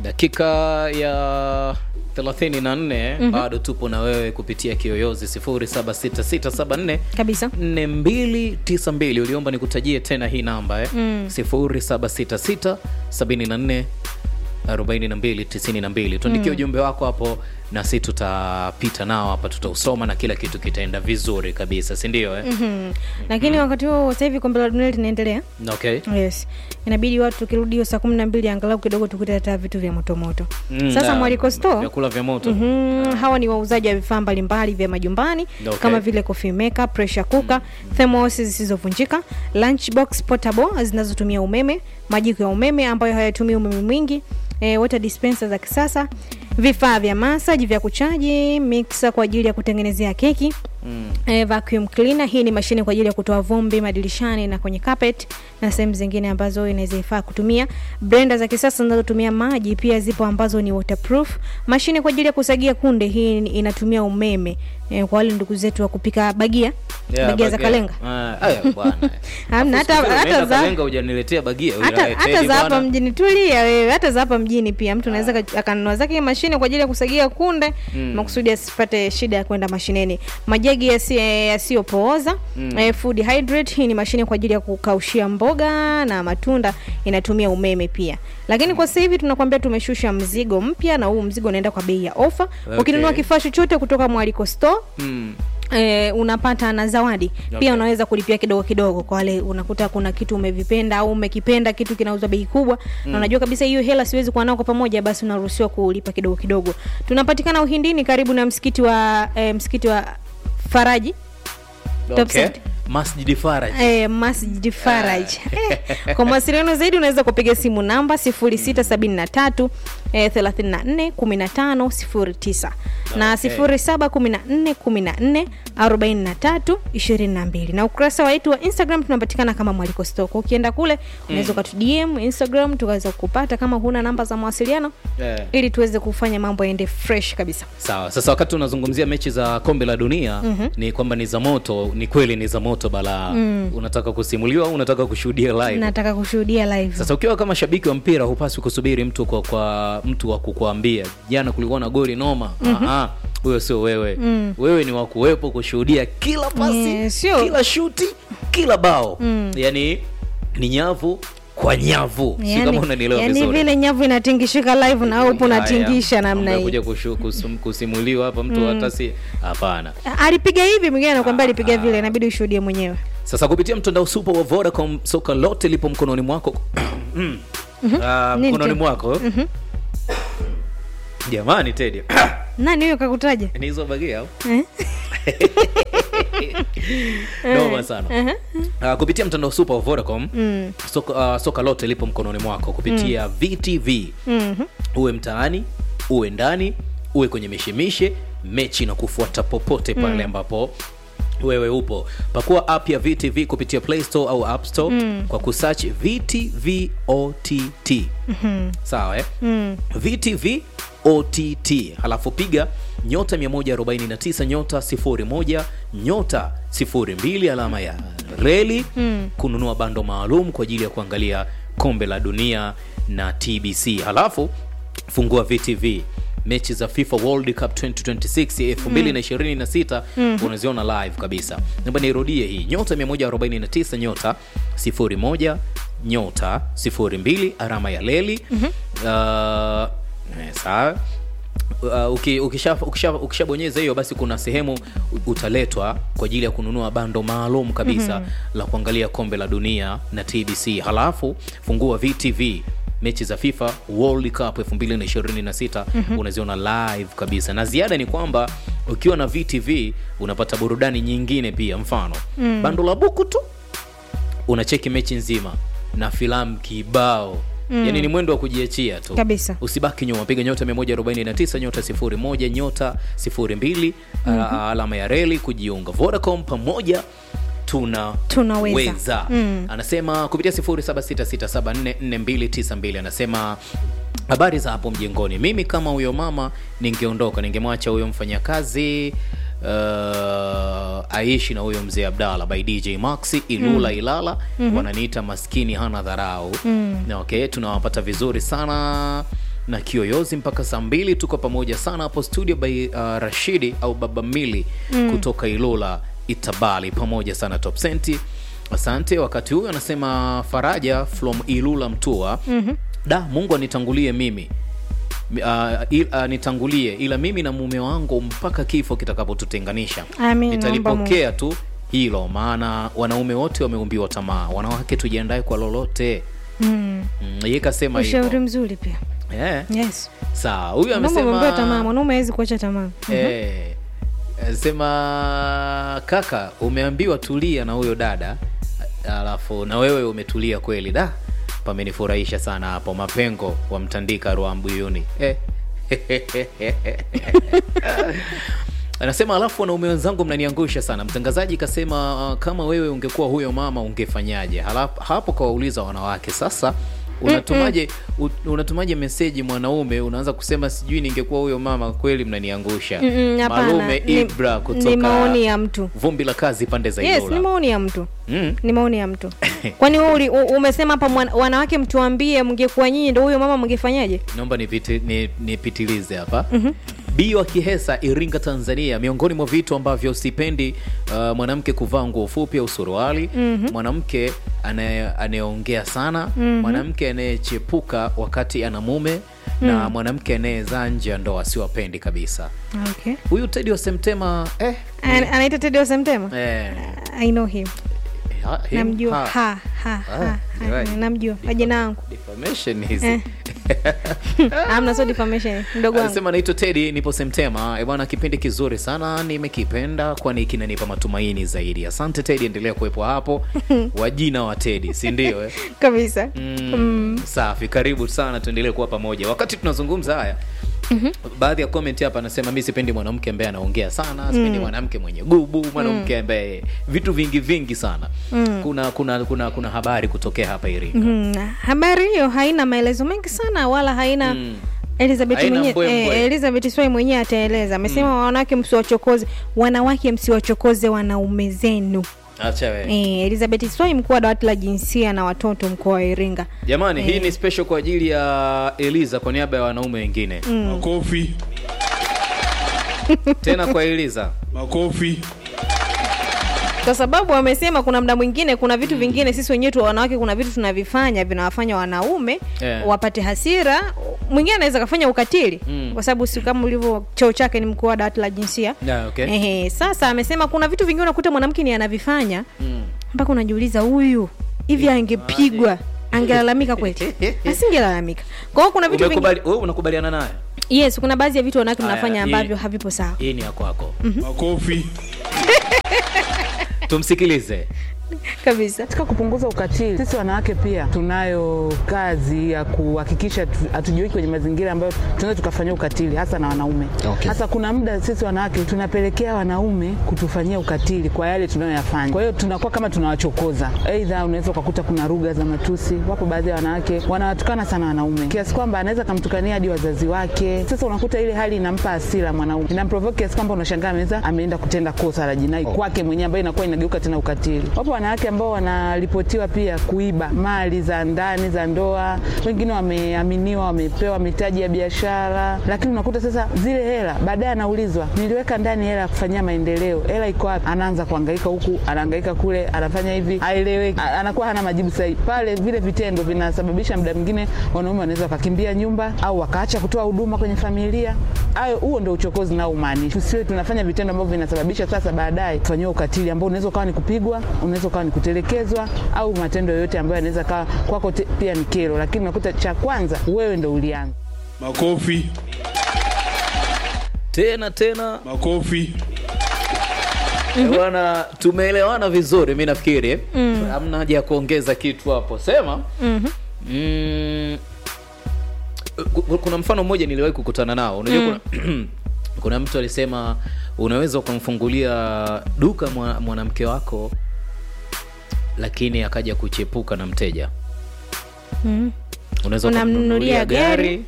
dakika ya 34 bado tupo na wewe kupitia kiyoyozi 076674 kabisa 4292 uliomba nikutajie tena hii namba eh? mm. 0766 74 4292 tuandikie ujumbe wako hapo na si tutapita nao hapa tutausoma na kila kitu kitaenda vizuri kabisa si ndio eh? Mhm. lakini wakati huo sasa hivi kombe la dunia linaendelea okay yes inabidi watu tukirudi hiyo saa kumi na mbili angalau kidogo tukute hata vitu vya motomoto Mm, sasa na mwaliko store vyakula vya moto Mhm, hawa ni wauzaji wa vifaa mbalimbali vya majumbani Okay. kama vile coffee maker, pressure cooker, thermos zisizovunjika, lunchbox portable zinazotumia umeme, majiko ya umeme ambayo hayatumii umeme mwingi, e, water dispenser za kisasa, vifaa vya massage vya kuchaji, mixer kwa ajili ya kutengenezea keki mm. E, vacuum cleaner hii ni mashine kwa ajili ya kutoa vumbi madirishani na kwenye carpet na sehemu zingine ambazo inaweza ifaa kutumia. Blender za kisasa zinazotumia maji pia zipo ambazo ni waterproof. Mashine kwa ajili ya kusagia kunde hii ni- inatumia umeme e, kwa wale ndugu zetu wa kupika bagia Yeah, bagia za kalenga Ah, aya bwana Hamna, Afu hata- siku zile hata umeenda za- kalenga hujaniletea bagia hata Ila, hata Teddy za hapa bwana. mjini tulia wewe hata za hapa mjini pia mtu anaweza ka- akanunua zake mashine kwa ajili ya kusagia kunde makusudi asipate shida ya kwenda mashineni majagi yasi- eh, yasiyopooza eh, food hydrate hii ni mashine kwa ajili ya kukaushia mboga na matunda inatumia umeme pia lakini kwa sasa hivi tunakwambia tumeshusha mzigo mpya na huu mzigo unaenda kwa bei ya ofa Okay. ukinunua kifaa chochote kutoka mwaliko store Mm. E, unapata na zawadi Okay. pia unaweza kulipia kidogo kidogo kwa wale unakuta kuna kitu umevipenda au umekipenda kitu kinauzwa bei kubwa na unajua kabisa hiyo hela siwezi kuwa nao kwa pamoja basi unaruhusiwa kulipa kidogo kidogo tunapatikana uhindini karibu na msikiti wa e, msikiti wa faraji Top Okay. set. Masjid Faraj. Eh, Masjid Faraj. Eh, Kwa mawasiliano zaidi unaweza kupiga simu namba 0673 eh, 34 15 09 na Okay. 0714 14 43 22 na ukurasa wetu wa Instagram tunapatikana kama Mwaliko Stock. Ukienda kule unaweza ukatu DM Instagram tukaweza kupata kama huna namba za mawasiliano Eh. ili tuweze kufanya mambo yaende fresh kabisa. Sawa, sasa wakati unazungumzia mechi za kombe la dunia ni kwamba ni za moto, ni kweli ni za moto balaa. Unataka kusimuliwa au unataka kushuhudia live? Nataka kushuhudia live. Sasa ukiwa kama shabiki wa mpira hupaswi kusubiri mtu kwa, kwa mtu wa kukuambia jana kulikuwa na goli noma. Ah, huyo sio wewe. Wewe ni wa kuwepo kushuhudia kila pasi, Eh, sio- kila shuti, kila bao. Yaani ni nyavu kwa nyavu. si kama unanielewa yani vizuri. vile nyavu inatingishika live na wewe upo Haya, unatingisha namna mambo ya hii. kuja kushu- kusum- kusimuliwa hapa mtu hata si hapana. alipiga hivi mwingine anakuambia alipiga vile inabidi ushuhudie mwenyewe Sasa kupitia mtandao super wa Vodacom, soka lote lipo mkononi mwako Mm. Ah, Nini mkononi tu? mwako jamani, Teddy nani huyo kakutaja ni hizo bagia au Eh? noma sana Ah, kupitia mtandao super wa Vodacom Mm. soka, ah, soka lote lipo mkononi mwako kupitia VTV Mhm. uwe mtaani uwe ndani uwe kwenye mishemishe mechi na kufuata popote pale ambapo wewe upo pakua app ya vtv kupitia play store au app store kwa kusearch vtv ott sawa eh? Mm. vtv ott halafu piga nyota 149 nyota 01 nyota 02 alama ya reli kununua bando maalum kwa ajili ya kuangalia kombe la dunia na tbc halafu fungua vtv mechi za fifa world cup 2026 2026 unaziona live kabisa namba nirudie hii nyota 149 nyota 01 nyota 02 alama ya leli uh, eh, sawa Uh, uki- ukisha- ukisha- ukishabonyeza hiyo basi kuna sehemu u- utaletwa kwa ajili ya kununua bando maalum kabisa la kuangalia kombe la dunia na tbc halafu fungua vtv mechi za fifa world cup 2026 unaziona live kabisa na ziada ni kwamba ukiwa na vtv unapata burudani nyingine pia mfano bando la buku tu unacheki mechi nzima na filamu kibao mm. yani ni mwendo wa kujiachia tu Kabisa. usibaki nyuma piga nyota 149 nyota 01 nyota 02 mm alama ya reli kujiunga vodacom pamoja tuna Tunaweza. weza. anasema kupitia 0766744292 anasema habari za hapo mjengoni mimi kama huyo mama ningeondoka ningemwacha huyo mfanyakazi uh, aishi na huyo mzee abdalla by dj maxi ilula ilala wananiita maskini hana dharau Na okay tunawapata vizuri sana na kiyoyozi mpaka saa mbili tuko pamoja sana hapo studio by uh, rashidi au baba mili kutoka ilula itabali pamoja sana top senti asante wakati huyu anasema faraja from ilula mtua mm-hmm. da mungu anitangulie mimi Uh, il, uh, nitangulie ila mimi na mume wangu mpaka kifo kitakapotutenganisha Amin, nitalipokea tu hilo maana wanaume wote wameumbiwa tamaa wanawake tujiandae kwa lolote mm. mm, ye kasema ushauri hivyo mzuri pia yeah. yes sawa huyu mwanaume ameambiwa tamaa amesema mwanaume hawezi kuacha tamaa eh, sema kaka umeambiwa tulia na huyo dada alafu na wewe umetulia kweli da pamenifurahisha sana hapo mapengo wa mtandika ruambuyuni eh. anasema alafu wanaume wenzangu mnaniangusha sana mtangazaji kasema uh, kama wewe ungekuwa huyo mama ungefanyaje Halap- hapo kawauliza wanawake sasa unatumaje u- unatumaje meseji mwanaume unaanza kusema sijui ningekuwa huyo mama kweli mnaniangusha Mm-mm, hapana. malume Ni- ibra ni kutoka maoni ya mtu vumbi la kazi pande za yes Ilula. ni maoni ya mtu mm. ni maoni ya mtu kwani wewe uli- u- umesema hapa mwana- wanawake mtuambie mngekuwa nyinyi ndo huyo mama mngefanyaje naomba nipiti- ni- nipitilize hapa mm-hmm. bio kihesa iringa tanzania miongoni mwa vitu ambavyo sipendi uh, mwanamke kuvaa nguo fupi au suruali mm-hmm. mwanamke anaye- anayeongea sana mm-hmm. mwanamke anayechepuka wakati ana mume mm. na mwanamke anayezaa nje ya ndoa siwapendi kabisa okay. huyu tedi wa semtema eh, An- anaitwa Teddy Osemtema eh, i know him ha- him, namjua ha. ha, ha, ha, ha, right. namjua majina wangu Defamation hizi Eh. amna so defamation mdogo wangu anasema naitwa tedi nipo semtema Eh, bwana kipindi kizuri sana nimekipenda kwani kinanipa matumaini zaidi asante tedi endelea kuwepo hapo wajina wa tedi si ndio eh? kabisa mm, safi karibu sana tuendelee kuwa pamoja wakati tunazungumza haya Mm-hmm. baadhi ya comment hapa anasema mi sipendi mwanamke ambaye anaongea sana sipendi mwanamke mwenye gubu mwanamke ambaye vitu vingi vingi sana mm. kuna kuna kuna kuna habari kutokea hapa iringa Mm, habari hiyo haina maelezo mengi sana wala haina Mm. Elizabeth Haina mwenye, mbwembwe. eh, Elizabeth Swai mwenyewe ataeleza amesema wanawake msiwachokoze wanawake msiwachokoze wanaume zenu acha we eh, Elizabeth Swai mkuu wa dawati la jinsia na watoto mkoa wa Iringa jamani hii ni special kwa ajili ya eliza kwa niaba ya wanaume wengine Makofi, tena kwa eliza makofi. kwa sababu wamesema kuna mda mwingine kuna vitu vingine sisi wenyewe tu wanawake kuna vitu tunavifanya vinawafanya wanaume Yeah. wapate hasira mwingine anaweza kafanya ukatili Mm. kwa sababu si kama ulivyo cheo chake ni mkuu wa dawati la jinsia Yeah, okay. Ehe, sasa amesema kuna vitu vingine unakuta mwanamke ni anavifanya Mm. mpaka unajiuliza huyu hivi angepigwa angelalamika kweli asingelalamika kwa hiyo kuna vitu vingi Umekubali, wewe unakubaliana naye yes kuna baadhi ya vitu wanawake Aya, mnafanya hii- ambavyo havipo sawa hii ni ya kwako Makofi. tumsikilize kabisa Katika kupunguza ukatili, sisi wanawake pia tunayo kazi ya kuhakikisha tu- hatujiweki kwenye mazingira ambayo tunaweza tukafanyia ukatili, hasa na wanaume. Okay. Hasa kuna muda sisi wanawake tunapelekea wanaume kutufanyia ukatili kwa yale tunayoyafanya. Kwa hiyo tunakuwa kama tunawachokoza, aidha unaweza ukakuta kuna lugha za matusi. Wapo baadhi ya wanawake wanawatukana sana wanaume kiasi kwamba anaweza akamtukania hadi wazazi wake. Sasa unakuta ile hali inampa hasira mwanaume, inamprovoke kiasi kwamba unashangaa ameweza ameenda kutenda kosa la jinai kwake mwenyewe, ambayo inakuwa inageuka tena ukatili. Wapo wanawake ambao wanaripotiwa pia kuiba mali za ndani za ndoa, wengine wameaminiwa, wamepewa mitaji ya biashara, lakini unakuta sasa zile hela baadaye anaulizwa, niliweka ndani hela ya kufanyia maendeleo, hela iko wapi? Anaanza kuhangaika huku, anahangaika kule, anafanya hivi, haeleweki, A- anakuwa hana majibu sahihi. Pale vile vitendo vinasababisha muda mwingine wanaume wanaweza wakakimbia nyumba au wakaacha kutoa huduma kwenye familia. Hayo, huo ndio uchokozi nao umaanisha. Tusiwe tunafanya vitendo ambavyo vinasababisha sasa baadaye kufanyiwa ukatili ambao unaweza ukawa ni kupigwa, unaweza ukawa ni kutelekezwa au matendo yoyote ambayo yanaweza kawa kwako te- pia ni kero, lakini unakuta cha kwanza wewe ndo ulianza. Makofi, tena tena makofi. Eh, bwana tumeelewana vizuri mi nafikiri hamna haja ya kuongeza kitu hapo sema mm, ku- kuna mfano mmoja niliwahi kukutana nao unajua kuna, kuna mtu alisema unaweza ukamfungulia duka mwa- mwanamke wako lakini akaja kuchepuka na mteja mm. unaweza Unamnunulia ukamnunulia gari.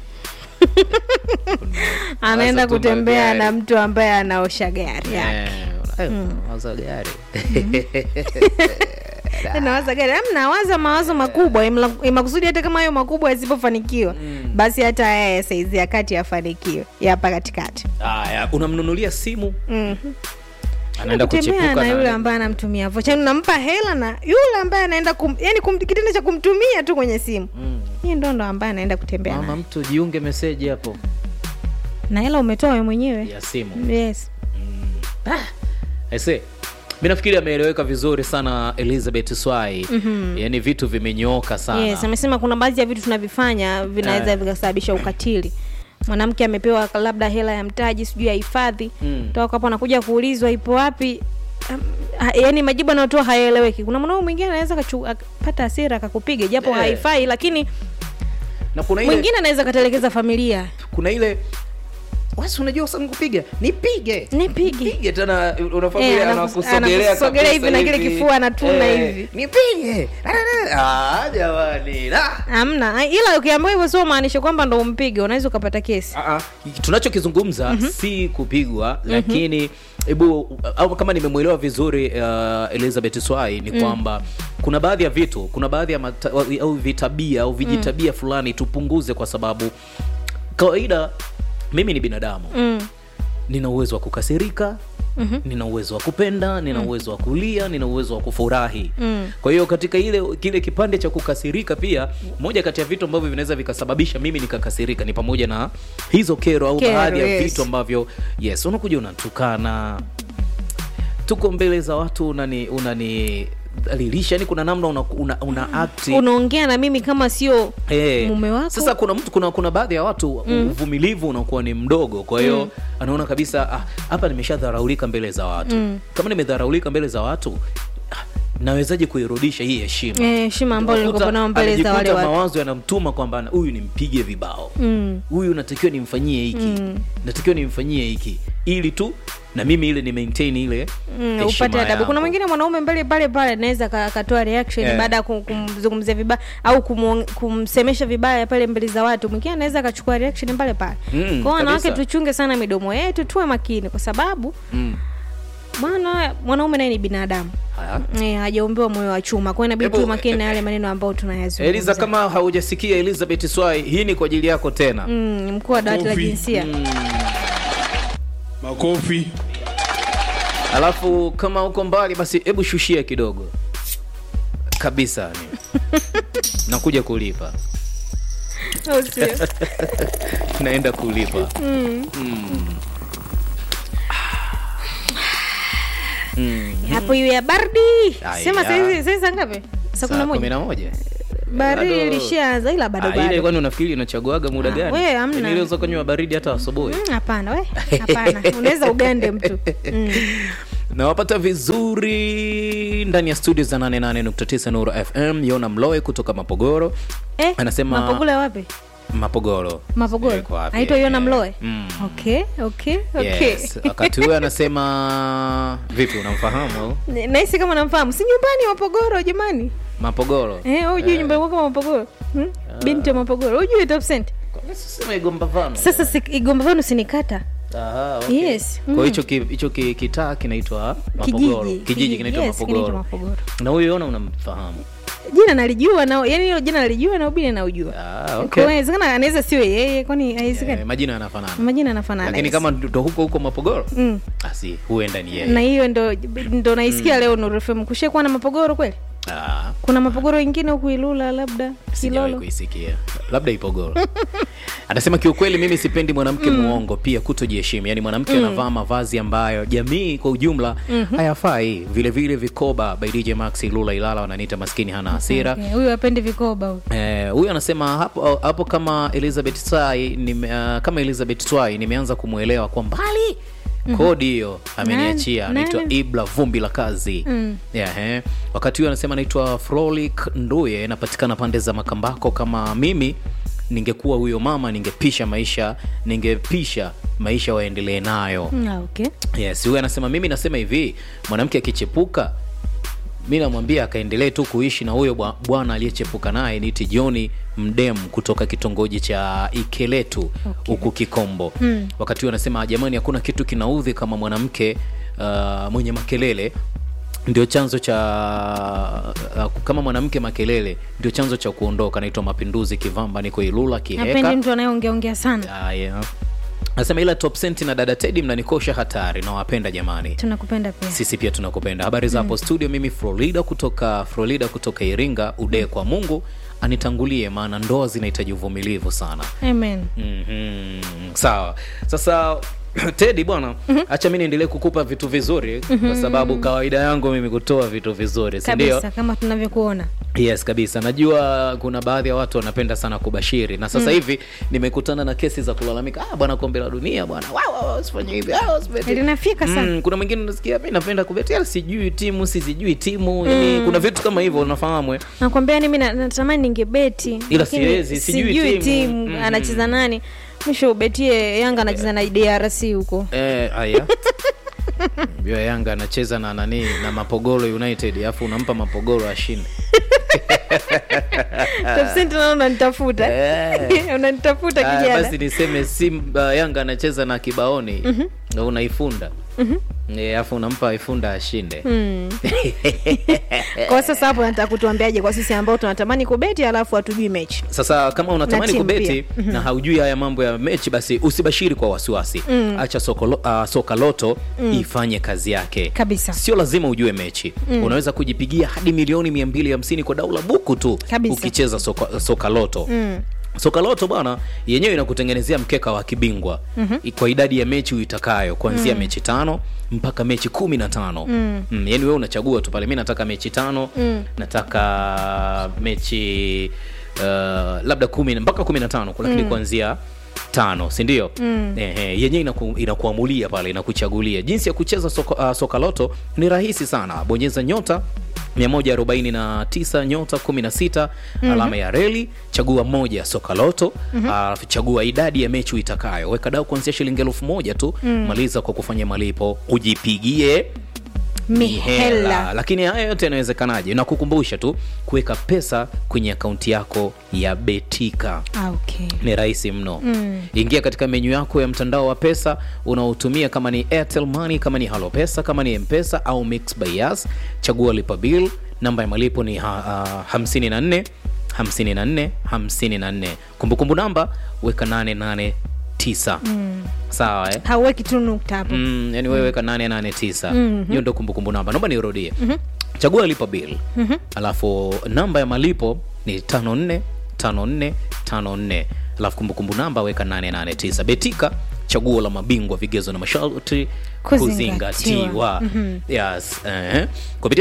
anaenda tu kutembea magari. na mtu ambaye anaosha gari Eh, eh, unauza gari nawaza gari am nawaza mawazo makubwa imla- imakusudi hata kama hayo makubwa yasipofanikiwa basi hata haya ya saizi ya kati yafanikiwe ya hapa katikati Haya, unamnunulia simu Mhm. anaenda kutembea kuchepuka na yule na ambaye anamtumia vocha yani unampa hela na yule ambaye anaenda kum, yani kum, kitendo cha kumtumia tu kwenye simu Mm. hii ndo ndo ambaye anaenda kutembea mama naye. mtu jiunge meseji hapo na hela umetoa we mwenyewe ya simu yes Aise, mi nafikiri ameeleweka vizuri sana Elizabeth Swai. mm-hmm. Yaani vitu vimenyooka sana yes amesema kuna baadhi ya vitu tunavifanya vinaweza Eh. vikasababisha ukatili mwanamke amepewa labda hela ya mtaji sijui ya hifadhi Mm. toka hapo anakuja kuulizwa ipo wapi Um, ha- yaani majibu anayotoa hayaeleweki kuna mwanaume mwingine anaweza akachu- akapata hasira akakupiga japo Eh. haifai lakini na kuna ile, mwingine anaweza akatelekeza familia kuna ile wasi unajua sana kupiga nipige Nipige. nipige tena unafahamu Eh, ile anakus- anakusogelea anakusogelea kabisa hivi na kile kifua anatuna hivi. nipige ah jamani ah. hamna ila ukiambiwa hivyo sio maanisha kwamba ndo umpige unaweza ukapata kesi Ah, ah. tunachokizungumza si kupigwa lakini hebu au kama nimemwelewa vizuri uh, elizabeth swai ni kwamba kuna baadhi ya vitu kuna baadhi ya mata, au vitabia au vijitabia fulani tupunguze kwa sababu kawaida mimi ni binadamu mm. nina uwezo wa kukasirika mm-hmm. nina uwezo wa kupenda nina uwezo wa kulia nina uwezo wa kufurahi Mm. kwa hiyo katika ile kile kipande cha kukasirika pia moja kati ya vitu ambavyo vinaweza vikasababisha mimi nikakasirika ni pamoja na hizo kero au Kero, baadhi ya yes. vitu ambavyo yes unakuja unatukana tuko mbele za watu unani unani dhalilisha yani kuna namna una, una, una akti unaongea na mimi kama sio Eh, mume wako Sasa kuna mtu kuna kuna baadhi ya watu uvumilivu unakuwa ni mdogo, kwa hiyo anaona kabisa ah, hapa nimeshadharaulika mbele za watu. Kama nimedharaulika mbele za watu ah, nawezaje kuirudisha hii heshima? Eh, heshima ambayo Unakuta nilikuwa nao mbele za wale anajikuta watu mawazo yanamtuma kwamba na- huyu nimpige vibao mm. huyu natakiwa nimfanyie hiki natakiwa nimfanyie hiki ili tu na mimi ile ni maintain ile Mm, heshima upate adabu kuna yangu. mwingine mwanaume mbele pale pale anaweza ka- akatoa reaction Eh. baada ya kum- kumzungumzia vibaya au kumuong- kumsemesha vibaya pale mbele za watu mwingine anaweza akachukua reaction pale pale Mm, kwao wanawake kabisa. tuchunge sana midomo yetu tuwe makini kwa sababu Mm. bwana mwanaume naye ni binadamu Haya. Eh, hajaombewa moyo wa chuma kwa hiyo inabidi Hebu, tuwe makini na yale maneno ambayo Eliza, tunayazungumza kama haujasikia Elizabeth Swai, hii ni kwa ajili yako tena. mm, mkuu wa dawati la Kofi. jinsia makofi Alafu kama uko mbali, basi hebu shushia kidogo kabisa, ni nakuja kulipa, Au sio? naenda kulipa. hapo iwe ya baridi Aya. sema saizi saizi saa ngapi saa kumi na Saa kumi moja na moja baridi Bado- ilishaanza ila bado Ah, ile bado kwani unafikiri unachaguaga muda Ah, gani? we, hamna. Yaani ile unaweza kunywa baridi hata asubuhi. Mm, hapana we hapana unaweza ugande mtu mm. nawapata vizuri ndani ya studio za 88.9 Nuru FM. Yona Mloe kutoka Mapogoro eh, Anasema- mapogolo ya wapi Mapogoro mapogolo Yuko wapi? aitwa yona Eh, mloe mm. okay okay okay Yes. Wakati huyo anasema vipi, unamfahamu au? Ni- nahisi kama namfahamu si nyumbani mapogoro jamani Mapogoro eh, ujui nyumbani kwako mapogoro hmm? binti wa mapogoro ujui top cent sema Igomba Vano. sasa si, igomba vanu sinikata Aha, okay. Yes, Kwa mm. hicho ki, hicho ki, kitaa kinaitwa Mapogoro. kijiji Kijiji kinaitwa yes, kinaitwa Mapogoro. mapogoro Na huyo ona unamfahamu. jina nalijua na yani hilo jina nalijua na ubini naujua Ah, Kwa okay. hiyo inawezekana anaweza siwe yeye kwani haiwezekani Eh, majina yanafanana. majina anafanana Lakini yes. kama ndo huko huko Mapogoro? mm. Basi huenda ni na yeye. hiyo ndo ndo naisikia leo Nuru FM kushakuwa na mapogoro kweli Ah, kuna mapogoro wengine huku Ilula labda sijawahi Kilolo kuisikia. Labda Ipogoro. Anasema kiukweli mimi sipendi mwanamke muongo pia kutojiheshimu. Yaani mwanamke anavaa mavazi ambayo jamii kwa ujumla hayafai. Vile vile vikoba by DJ Max Lula Ilala wananiita maskini hana hasira. Okay, huyu apendi vikoba huyu Eh, huyu anasema hapo hapo kama Elizabeth Swai nime, uh, kama Elizabeth Swai nimeanza kumwelewa kwa mbali kodi hiyo ameniachia Nani? anaitwa Nani? Ibla vumbi la kazi Mm. yeah, eh. wakati huyo anasema anaitwa Frolik Nduye napatikana pande za Makambako kama mimi ningekuwa huyo mama ningepisha maisha ningepisha maisha waendelee nayo Mm, ah, okay yes huyu anasema mimi nasema hivi mwanamke akichepuka mi namwambia akaendelee tu kuishi na huyo bwa- bwana aliyechepuka naye niti joni mdem kutoka kitongoji cha ikeletu huku kikombo Mm. wakati huo anasema jamani hakuna kitu kinaudhi kama mwanamke uh, mwenye makelele ndio chanzo cha uh, kama mwanamke makelele ndio chanzo cha kuondoka naitwa mapinduzi kivamba niko ilula napendi kiheka mtu anayeongeaongea sana haya nasema ila top senti na dada tedi mnanikosha hatari nawapenda jamani tunakupenda pia sisi pia tunakupenda habari za hapo studio mimi florida kutoka florida kutoka iringa udee kwa mungu anitangulie maana ndoa zinahitaji uvumilivu sana amen mm-hmm. sawa sasa tedi bwana hacha mi niendelee kukupa vitu vizuri kwa sababu kawaida yangu mimi kutoa vitu vizuri sindio kabisa kama tunavyokuona yes kabisa najua kuna baadhi ya watu wanapenda sana kubashiri na sasa hivi nimekutana na kesi za kulalamika ah, bwana kombe la dunia bwana wow, wow, usifanye hivi ah, usifanye hivi." linafika sana Mm, kuna mwingine unasikia mi napenda kubetia sijui timu sisijui timu yani kuna vitu kama hivyo unafahamu eh? nakwambia ni mi na- natamani ningebeti Ila lakini siwezi, sijui timu. Mhm. anacheza nani mwisho ubetie yanga anacheza na drc huko Eh, aya Mbio Yanga anacheza na nani na Mapogoro United alafu unampa Mapogoro ashinde. tafsiri tena unanitafuta Eh. unanitafuta Ah, kijana basi niseme Simba Yanga anacheza na Kibaoni na unaifunda Eh, alafu unampa ifunda ashinde. kwa sasa hapo nataka kutuambiaje kwa sisi ambao tunatamani kubeti alafu hatujui mechi Sasa kama unatamani timu kubeti na haujui haya mambo ya mechi, basi usibashiri kwa wasiwasi. Acha soko, lo- ah, soka loto ifanye kazi yake Kabisa. Sio lazima ujue mechi unaweza kujipigia hadi milioni 250 kwa daula buku tu Kabisa. ukicheza soka, soka loto soka loto bwana yenyewe inakutengenezea mkeka wa kibingwa mm-hmm. kwa idadi ya mechi uitakayo kuanzia mechi tano mpaka mechi kumi na tano mm. mm, yani wewe unachagua tu pale mi nataka mechi tano mm. nataka mechi uh, labda kumi na- mpaka kumi na tano lakini kuanzia tano sindio mm. Ehe, yenyewe inaku, inakuamulia pale inakuchagulia jinsi ya kucheza soka, uh, soka loto ni rahisi sana bonyeza nyota 149 nyota 16 alama ya reli chagua moja soka loto alafu chagua idadi ya mechi uitakayo weka dau kuanzia shilingi elfu moja tu maliza kwa kufanya malipo ujipigie mihela lakini haya yote yanawezekanaje na kukumbusha tu kuweka pesa kwenye akaunti yako ya betika Ah, okay. ni rahisi mno mm. ingia katika menyu yako ya mtandao wa pesa unaotumia kama ni airtel money kama ni halo pesa kama ni mpesa au mix by Yas. chagua lipa bill namba ya malipo ni ha, uh, 54 54 54 kumbukumbu namba weka 889 mm. sawa eh? hauweki tu nukta hapo mm, yani wewe weka 889 hiyo ndo kumbukumbu namba naomba nirudie chagua lipa bill alafu namba ya malipo ni 54 54 54 alafu kumbukumbu namba weka 889 betika chaguo la mabingwa vigezo na masharti Kuzingatiwa. kuzingatiwa yes eh. kupitia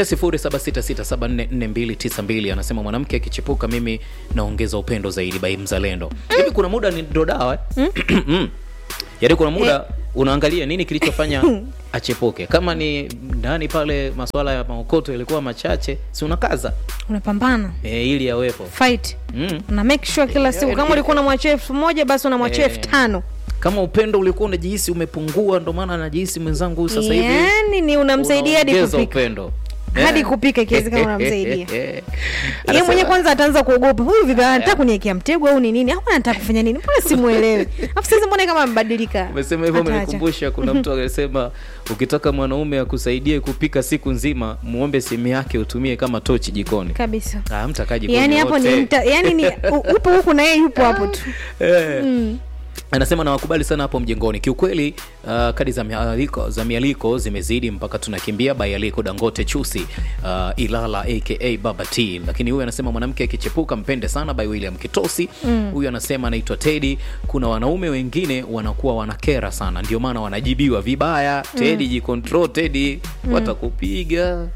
0766744292 anasema mwanamke akichepuka mimi naongeza upendo zaidi bai mzalendo hivi kuna muda ni ndo dawa eh? yaani kuna muda unaangalia nini kilichofanya achepuke kama ni ndani pale masuala ya maokoto yalikuwa machache si unakaza unapambana e, ili yawepo fight mm. na make sure kila siku kama ulikuwa unamwachia elfu moja basi unamwachia Eh. elfu tano kama upendo ulikuwa unajihisi umepungua ndo maana najihisi mwenzangu huyu sasa hivi yani ni unamsaidia hadi unaongeza kupika upendo hadi Eh. kupika ikiwezekana unamsaidia yeye Anasema- mwenyewe kwanza ataanza kuogopa huyu vipi anataka kuniekea mtego au ni nini au anataka kufanya nini mbona simuelewi afu sasa mbona kama amebadilika umesema hivyo Ataacha. umenikumbusha kuna mtu alisema ukitaka mwanaume akusaidie kupika siku nzima muombe simu yake utumie kama tochi jikoni kabisa ah, mtakaa jikoni yani hapo ni wote. mta, yani ni u- upo huku na yeye yupo hapo tu Eh. anasema nawakubali sana hapo mjengoni kiukweli uh, kadi za mialiko, za mialiko zimezidi mpaka tunakimbia bayaliko dangote chusi uh, ilala aka baba t lakini huyu anasema mwanamke akichepuka mpende sana by william kitosi huyu anasema anaitwa tedi kuna wanaume wengine wanakuwa wanakera sana ndio maana wanajibiwa vibaya tedi jikontrol tedi watakupiga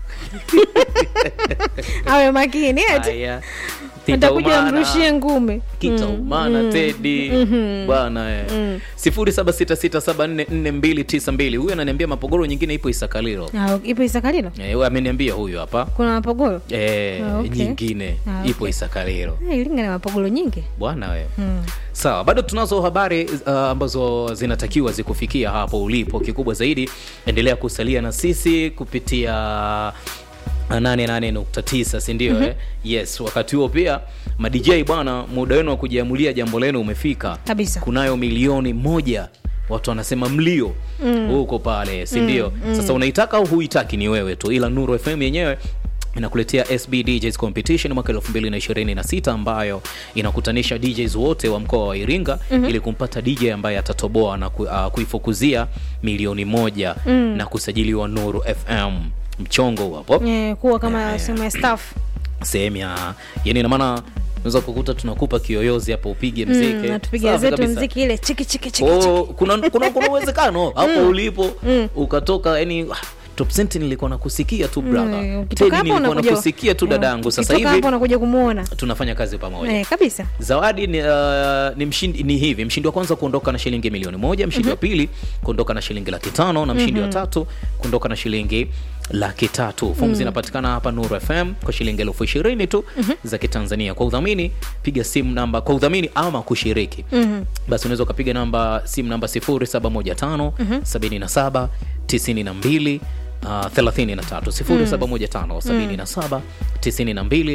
awe makini eti haya atakuja Titaumana. amrushie ngume kitaumana tedi bwana eh. sifuri saba sita sita saba nne nne mbili tisa mbili huyu ananiambia mapogoro nyingine ipo isakalilo Ah, ipo isakalilo Eh, huyu ameniambia huyu hapa kuna mapogoro Eh, Ah, okay. nyingine Ah, ipo okay. isakalilo Ah, iringa na mapogoro nyingi bwana wewe sawa bado tunazo habari uh, ambazo zinatakiwa zikufikia hapo ulipo kikubwa zaidi endelea kusalia na sisi kupitia 88.9 sindio mm-hmm. eh? yes wakati huo pia madj bwana muda wenu wa kujiamulia jambo lenu umefika Kabisa. kunayo milioni moja watu wanasema mlio huko pale si ndio sasa unaitaka au huitaki ni wewe tu ila nuru fm yenyewe inakuletea SB DJs Competition mwaka 2026 ambayo inakutanisha DJs wote wa mkoa wa Iringa ili kumpata DJ ambaye atatoboa na ku, uh, kuifukuzia milioni moja na kusajiliwa Nuru FM mchongo huu hapo Eh, kuwa kama sehemu ya staff sehemu ya yani ina maana unaweza kukuta tunakupa kiyoyozi hapo upige mziki mm, natupiga Safi zetu kabisa. mziki ile chiki chiki chiki Oh, kuna kuna kuna uwezekano hapo ulipo ukatoka yani ah, top cent nilikuwa nakusikia tu brother Mm, Teddy ukitoka hapo nilikuwa unakuja- nakusikia tu dadangu sasa ukitoka hapo hivi unakuja kumuona tunafanya kazi pamoja eh, kabisa zawadi ni, uh, ni, mshindi, ni hivi mshindi wa kwanza kuondoka na shilingi milioni moja mshindi wa pili kuondoka na shilingi laki tano na mshindi wa tatu kuondoka na shilingi laki tatu fomu zinapatikana hapa nuru fm kwa shilingi elfu ishirini tu za kitanzania kwa udhamini piga simu namba kwa udhamini ama kushiriki basi unaweza ukapiga namba simu namba 0715 77 92 Uh, 33 0715 77 92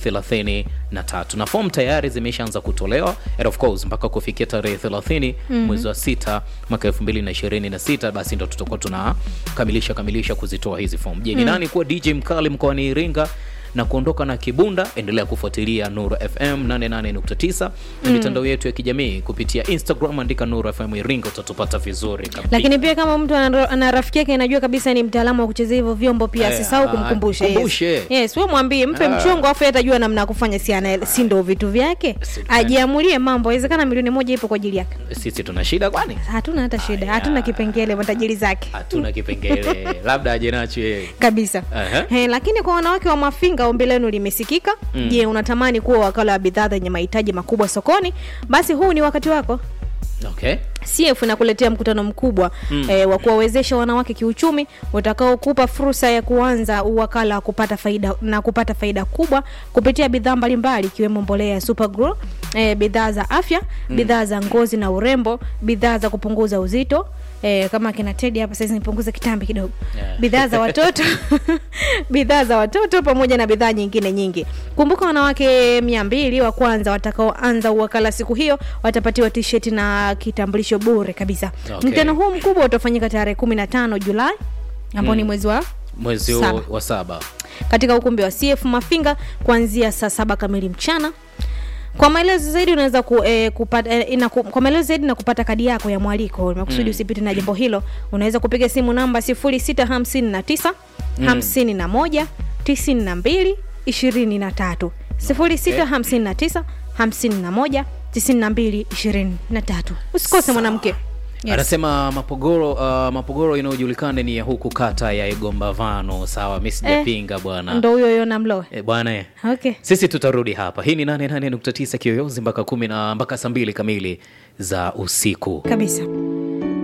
33 na fomu tayari zimeshaanza kutolewa and of course mpaka kufikia tarehe 30 mwezi wa sita mwaka 2026 basi ndo tutakuwa tunakamilisha kamilisha kuzitoa hizi fomu je ni nani kuwa dj mkali mkoani iringa na kuondoka na kibunda endelea kufuatilia nuru fm 88.9 na mitandao yetu ya kijamii kupitia instagram andika nuru fm iringa utatupata vizuri kabisa lakini pia kama mtu ana ana rafiki yake anajua kabisa ni mtaalamu wa kuchezea hivyo vyombo pia Eh, asisahau ah, kumkumbusha kumbushe. yes. yes we mwambie mpe mchongo afu yeye atajua namna ya kufanya si ana si ndo vitu vyake Si- ajiamulie mambo awezekana milioni moja ipo kwa ajili yake sisi tuna shida kwani hatuna hata shida Aya. hatuna kipengele matajiri zake hatuna kipengele labda aje nacho yeye kabisa Aha. He, lakini kwa wanawake wa mafinga ombi lenu limesikika je unatamani kuwa wakala wa bidhaa zenye mahitaji makubwa sokoni basi huu ni wakati wako okay CF inakuletea mkutano mkubwa mm. eh, wa kuwawezesha wanawake kiuchumi utakaokupa fursa ya kuanza uwakala wa kupata faida na kupata faida kubwa kupitia bidhaa mbalimbali ikiwemo mbolea ya Supergrow, eh, bidhaa za afya, mm. bidhaa za ngozi na urembo, bidhaa za kupunguza uzito Eh, kama kina Teddy hapa sasa nipunguze kitambi kidogo Yeah. bidhaa za watoto bidhaa za watoto pamoja na bidhaa nyingine nyingi kumbuka wanawake mia mbili wa kwanza watakaoanza uwakala siku hiyo watapatiwa tisheti na kitambulisho bure kabisa Okay. mkutano huu mkubwa utafanyika tarehe kumi na tano julai ambao ni mwezi wa mwezi huu Saba. wa saba katika ukumbi wa cf mafinga kuanzia saa saba kamili mchana kwa maelezo zaidi unaweza ku, eh, kupata, eh, ina, ku, kwa maelezo zaidi na kupata kadi yako ya mwaliko makusudi mm. usipite na jambo hilo unaweza kupiga simu namba 0659 51 92 23 0659 51 92 23 usikose mwanamke Yes. anasema mapogoro uh, mapogoro inayojulikana ni ya huku kata ya igombavano sawa mi sijapinga bwana ndo huyo huyo namloe e, bwana eh. okay sisi tutarudi hapa hii ni 88.9 kiyoyozi mpaka kumi na mpaka saa mbili kamili za usiku kabisa